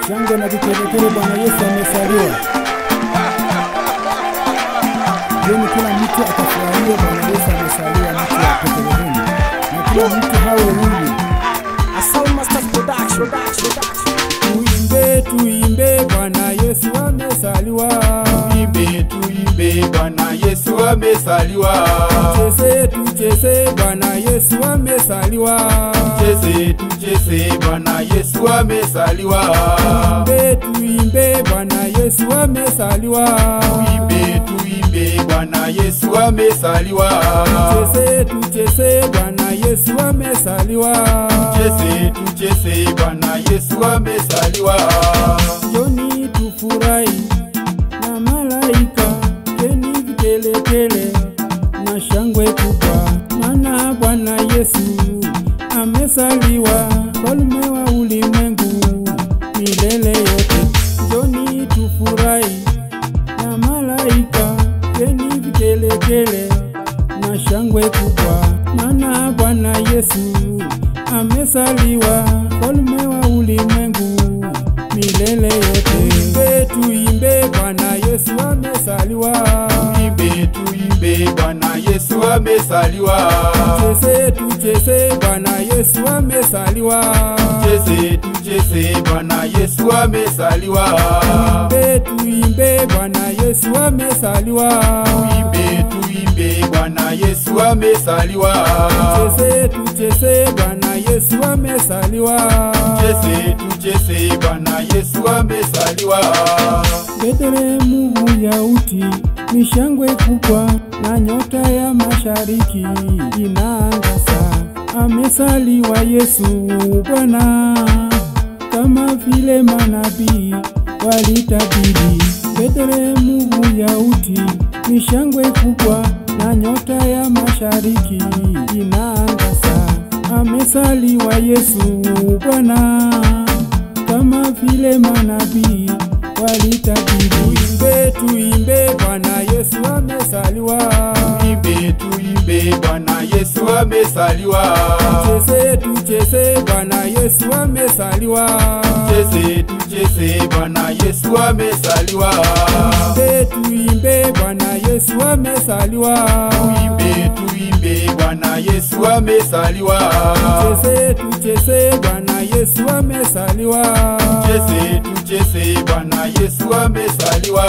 shangwe na vigelegele, Bwana Yesu amezaliwa. Jioni kila mtu atafurahia Bwana Yesu amezaliwa, mtu wa Bethlehemu, na kila mtu hawe huru. Asal Masters Production. Tuimbe, tuimbe, Bwana Yesu amezaliwa. Tuimbe, tuimbe, Bwana Yesu amezaliwa. Tucheze, tucheze, Bwana Yesu amezaliwa. Tucheze, tucheze, Bwana Yesu amezaliwa. Tuimbe, tuimbe, Bwana Yesu amezaliwa. Tuimbe, tuimbe, Bwana Yesu amezaliwa. Tucheze, tucheze, Bwana Yesu amezaliwa. Tucheze, tucheze, Bwana Yesu amezaliwa. Joni tufurahi na malaika, keni vigelegele na shangwe kubwa, maana Bwana Yesu amezaliwa, mfalme wa ulimwengu milele yote. Joni tufurahi na malaika, keni vigelegele na shangwe kubwa, maana Bwana Yesu amezaliwa, mfalme wa ulimwengu milele yote. Tuimbe, tuimbe, Bwana Yesu amezaliwa. Tuimbe, tuimbe, Bwana Yesu amezaliwa. Tucheze, tucheze, Bwana Yesu amezaliwa. Tucheze, tucheze, Bwana Yesu amezaliwa. Tuimbe, tuimbe, Bwana Yesu amezaliwa. Tuimbe, tuimbe, Bwana Yesu amezaliwa. Tucheze, tucheze, Bwana Yesu amezaliwa. Tucheze, tucheze, Bwana Yesu amezaliwa. Betlehemu Uyahudi ni shangwe kubwa, na nyota ya mashariki inaangaza. Amezaliwa Yesu Bwana, kama vile manabii walitabiri. Betlehemu Uyahudi ni shangwe kubwa, na nyota ya mashariki inaangaza. Amezaliwa Yesu Bwana, kama vile manabii walitabiri. Tuimbe, tuimbe, Bwana Yesu amezaliwa. Tuimbe, tuimbe, Bwana Yesu amezaliwa. Tucheze, tucheze, Bwana Yesu amezaliwa. Tucheze, tucheze, Bwana Yesu amezaliwa. Tuimbe, tuimbe, Bwana Yesu amezaliwa. Tuimbe, tuimbe, Bwana Yesu amezaliwa. Tucheze, tucheze, Bwana Yesu amezaliwa. Tucheze, tucheze, Bwana Yesu amezaliwa.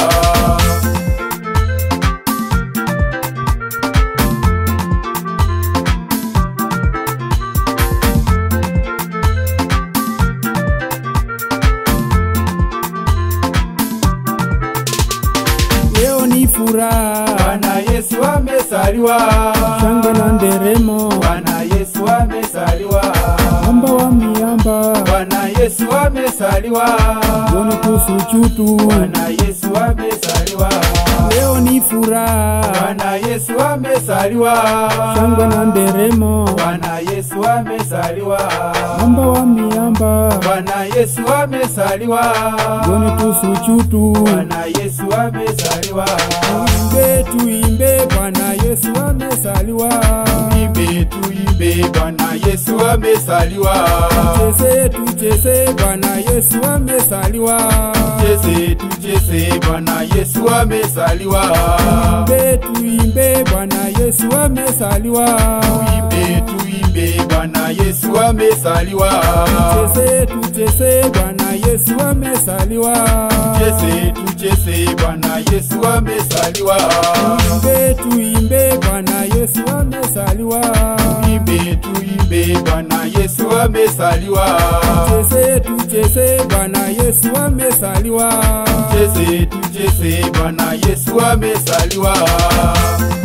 Leo ni furaha, Bwana Yesu amezaliwa. shangwe na nderemo, Bwana Yesu amezaliwa. mwamba wa miamba, Bwana Yesu amezaliwa. joni tusujudu. Bwana Yesu amezaliwa. Leo ni furaha, Bwana Yesu amezaliwa. shangwe na nderemo, Bwana Yesu amezaliwa. mwamba wa miamba, Bwana Yesu amezaliwa. joni tusujudu. Bwana Yesu amezaliwa. Tuimbe, tuimbe, Bwana Yesu amezaliwa. Tuimbe, tuimbe, Bwana Yesu amezaliwa. Tucheze, tucheze, Bwana Yesu amezaliwa. Tucheze, tucheze, Bwana Yesu amezaliwa. Tuimbe, tuimbe, Bwana Yesu amezaliwa. Tuimbe, tuimbe, Bwana Yesu amezaliwa. Tucheze, tucheze, Bwana Yesu amezaliwa. Tucheze, tucheze, Bwana Yesu amezaliwa. Tuimbe, tuimbe, Bwana Yesu amezaliwa. Tuimbe, tuimbe, Bwana Yesu amezaliwa. Tucheze, tucheze, Bwana Yesu amezaliwa. Tucheze, tucheze, Bwana Yesu amezaliwa.